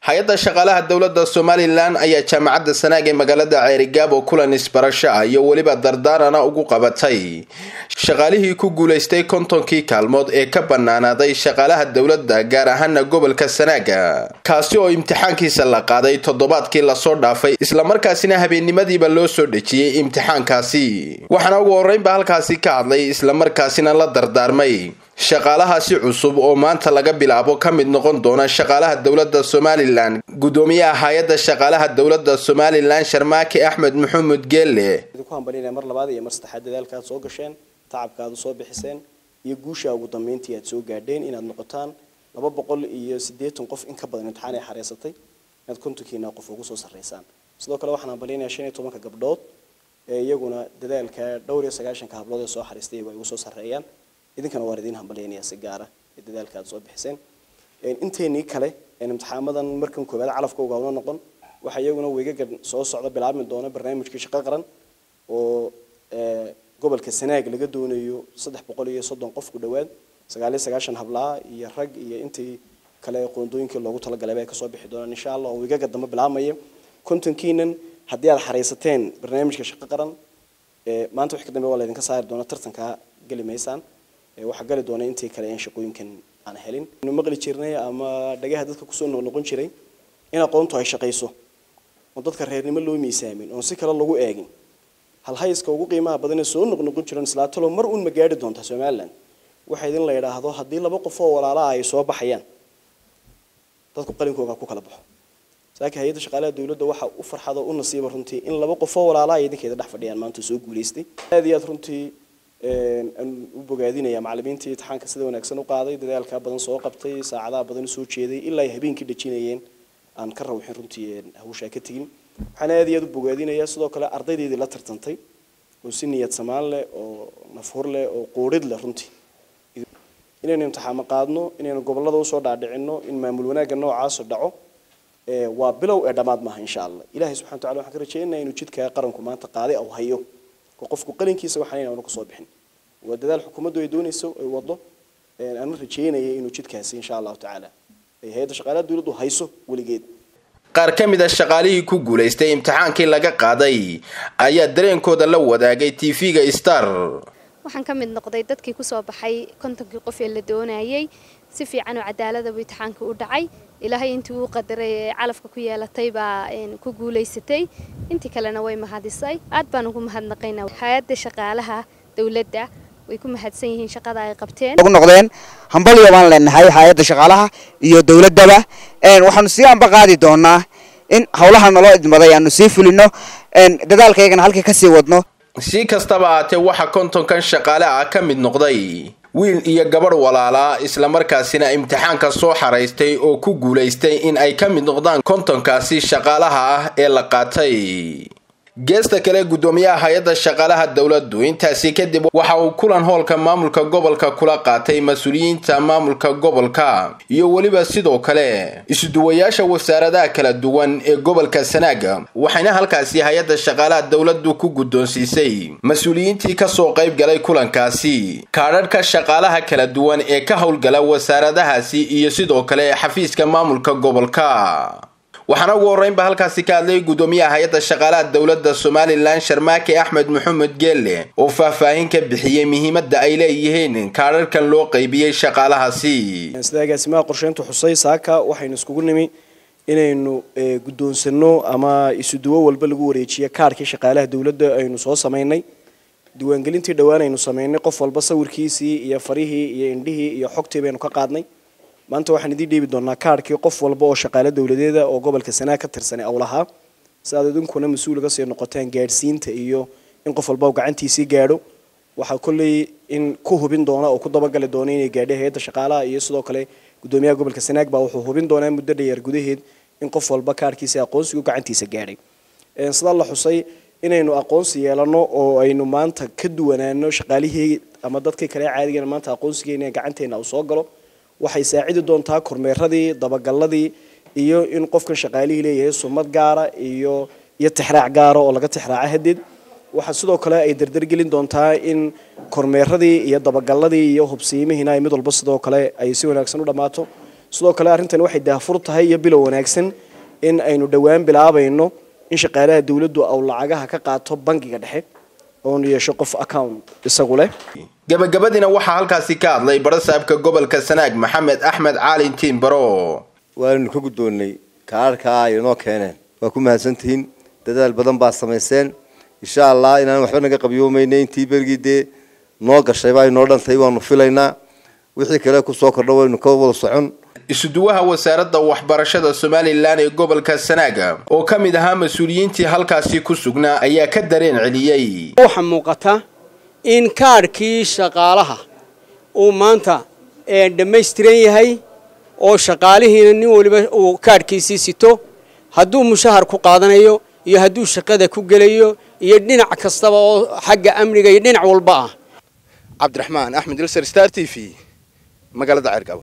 hay-adda shaqaalaha dowladda somalilan ayaa jaamacadda sanaag ee magaalada ceerigaabo kulan isbarasho ah iyo weliba dardaarana ugu qabatay shaqaalihii ku guulaystay kontonkii kaalmood ee ka bannaanaaday shaqaalaha dowladda gaar ahaana gobolka sanaaga kaasi oo imtixaankiisa la qaaday toddobaadkii lasoo dhaafay islamarkaasina habeennimadiiba loo soo dhejiyey imtixaankaasi waxaana ugu horreynba halkaasi ka hadlay islamarkaasina la dardaarmay shaqaalahaasi cusub oo maanta laga bilaabo ka mid noqon doona shaqaalaha dowladda somalilan guddoomiyaha hay-adda shaqaalaha dowladda somalilan sharmaake axmed maxamuud geelle idinku hambalyanaya mar labaad iyo mar saddexaad dadaalka aad soo gasheen tacabka aad soo bixiseen iyo guusha ugu dambeyntii aad soo gaadheen inaad noqotaan laba boqol iyo siddeetan qof in ka badan imtixaan ay xareysatay inaad kontonkiina qof ugu soo sarreysaan sidoo kale waxaan hambalyanayaa shan iyo tobanka gabdhood ee iyaguna dadaalka dhowr iyo sagaashanka hablood ee soo xariistay iyagu ay ugu soo sarreeyaan idinkana waan idiin hambalyaynaya si gaara ee dadaalka aad soo bixiseen inteenii kale imtixaamadan markan koowaad calafka ugaawno noqon waxaa iyaguna weegagan soo socda bilaabmi doona barnaamijkii shaqo qaran oo gobolka sanaag laga doonayo saddex boqol iyo soddon qof ku dhowaad sagaal iyo sagaashan hablaa iyo rag iyo intii kale qoondooyinkii loogu talagalay ay kasoo bixi doonaan insha allah oo weegaga dambe bilaabmaya kontonkiinan haddii aad xareysateen barnaamijka shaqo qaran maanta wix ka dambe waa laydinka saari doona tartankaa geli maysaan waxaa gali doona intii kale in shaqooyinkan aan helin inu maqli jirnay ama dhagaha dadka kusoo noqnoqon jiray in aqoontu ay shaqayso oo dadka reernimo loo miisaamin oon si kale lagu eegin halhayska ugu qiimaha badan ee soo noqnoqon jiran islaatalo mar uun ma gaadhi doontaa somaliland waxa idin la yidhaahdo haddii laba qof oo walaalaha ay soo baxayaan dadku qalinkooga ku kala baxo saakiin hay-adda shaqaalaha dowladda waxa u farxado u nasiiba runtii in laba qof oo walaalaha ay idinkeeda dhex fadhiyaan maanta soo guulaystay aad iyo aad runtii aan u bogaadinaya macallimiintii imtixaanka sida wanaagsan u qaaday dadaalka badan soo qabtay saacadaha badan u soo jeeday ilaa ay habeenkii dhajinayeen aan ka rawxin runtii hawshaa ka tegin waxaan aad iyo aad u bogaadinayaa sidoo kale ardaydeedii la tartantay oo si niyad samaan leh oo nafhur leh oo quurid leh runtii inaynu imtixaamo qaadno inaynu gobolada usoo dhaadhicino in maamul wanaagga noocaasu dhaco waa bilow ee dhammaad maaha insha allah ilahay subxana wataala waxaan ka rajeynaya inuu jidka qaranku maanta qaaday au hayo oo qofku qalinkiisa waxaan aanu kasoo bixin waa dadaal xukuumaddu ay doonayso ay wado aanu rajeynaya inuu jidkaasi insha allahu tacaala ay hay-adda shaqaalaha dowladdu hayso weligeed qaar ka mid a shaqaalihii ku guulaystay imtixaankii laga qaaday ayaa dareenkooda la wadaagay tv-ga star waxaan ka mid noqday dadkii kusoo baxay kontonkii qof ee la doonayay si fiican oo cadaaladaba imtixaanka u dhacay ilaahay intii uu qadaray ee calafka ku yeelatay baa ku guulaysatay intii kalena way mahadisay aad baan ugu mahadnaqaynaa hay-adda shaqaalaha dowladda way ku mahadsan yihiin shaqada ay qabteen ugu noqdeen hambalyo baan leenahay hay-adda shaqaalaha iyo dowladdaba waxaanu sii amba qaadi doonaa in howlaha naloo idmaday aanu sii fulino dadaalkaygana halkii kasii wadno si kastaba ahaatee waxaa kontonkan shaqaale ah ka mid noqday wiil iyo gabadh walaalaa islamarkaasina imtixaanka soo xaraystay oo ku guulaystay in ay ka mid noqdaan kontonkaasi shaqaalaha ah ee la qaatay geesta kale guddoomiyaha hay-adda shaqaalaha dowladdu intaasi kadib waxa uu kulan hoolka maamulka gobolka kula qaatay mas-uuliyiinta maamulka gobolka iyo weliba sidoo kale isuduwayaasha wasaaradaha kala duwan ee gobolka sanaaga waxayna halkaasi hay-adda shaqaalaha dowladdu ku guddoonsiisay mas-uuliyiintii kasoo qayb galay kulankaasi kaadhadhka shaqaalaha kala duwan ee ka howlgala wasaaradahaasi iyo sidoo kale xafiiska maamulka gobolka waxaana ugu horreynba halkaasi ka hadlay guddoomiyaha hay-adda shaqaalaha dowladda somalilan sharmaake axmed maxamed geelle oo faahfaahin ka bixiyey muhiimadda ay leeyihiin kaadharkan loo qaybiyey shaqaalahaasi sida agaasimaha qorsheyntu xusay saaka waxaynu iskugu nimi inaynu guddoonsano ama isuduwo walba lagu wareejiyo kaarhkii shaqaalaha dowladda aynu soo samaynay diiwaangelintii dhowaan aynu samaynay qof walba sawirkiisii iyo farihii iyo indhihii iyo xogtii baynu ka qaadnay maanta waxaan idiin dhiibi doonaa kaarhkii qof walba oo shaqaale dowladeeda oo gobolka sanaag ka tirsanay aw lahaa si aad idinkuna mas-uulga sii noqotaan gaadhsiinta iyo in qof walba gacantiisii gaadho waxaa kolley in ku hubin doona oo ku dabagali doona inay gaadhay hay-adda shaqaalaha iyo sidoo kale guddoomiyaha gobolka sanaag baa wuxuu hubin doonaa muddo dheer gudaheed in qof walba kaarhkiisa aqoonsigu gacantiisa gaadhay sidaa la xusay inaynu aqoonsi yeelano oo aynu maanta ka duwanaano shaqaalihii ama dadkii kale caadigeena maanta aqoonsigeena gacanteena uu soo galo waxay saacidi doontaa kormeeradii dabagalladii iyo in qofkan shaqaalihii leeyahay sumad gaara iyo iyo tixraac gaara oo laga tixraaco hadeed waxaa sidoo kale ay dardargelin doontaa in kormeeradii iyo dabagalladii iyo hubsiimihiina ay mid walba sidoo kale ay si wanaagsan u dhammaato sidoo kale arrintani waxay daafur tahay iyo bilow wanaagsan in aynu dhowaan bilaabayno in shaqaalaha dawladdu aw lacagaha ka qaato bangiga dhexe oonu yeesho qof account isagu leh gabagabadiina waxaa halkaasi ka hadlay barasaabka gobolka sanaag maxamed axmed caalin tiimbaro waanu ka guddoonnay kaararkaa ay inoo keeneen waa ku mahadsantihiin dadaal badan baa samayseen insha allah inaan waxba naga qabyoomayna intii bergii dee noo gashay baa inoo dhantay waanu filaynaa wixii kale kusoo kordho waynu ka wada socon isuduwaha wasaaradda waxbarashada somalilan ee gobolka sanaaga oo ka mid ahaa mas-uuliyiintii halkaasi ku sugnaa ayaa ka dareen celiyey waxaa muuqata in kaadhkii shaqaalaha uu maanta dhammaystiran yahay oo shaqaalihiina nin waliba uu kaadhkiisii sito hadduu mushahar ku qaadanayo iyo hadduu shaqada ku gelayo iyo dhinac kastaba oo xagga amniga iyo dhinac walba ah cabdiraxmaan axmed ilser star t v magaalada cergabo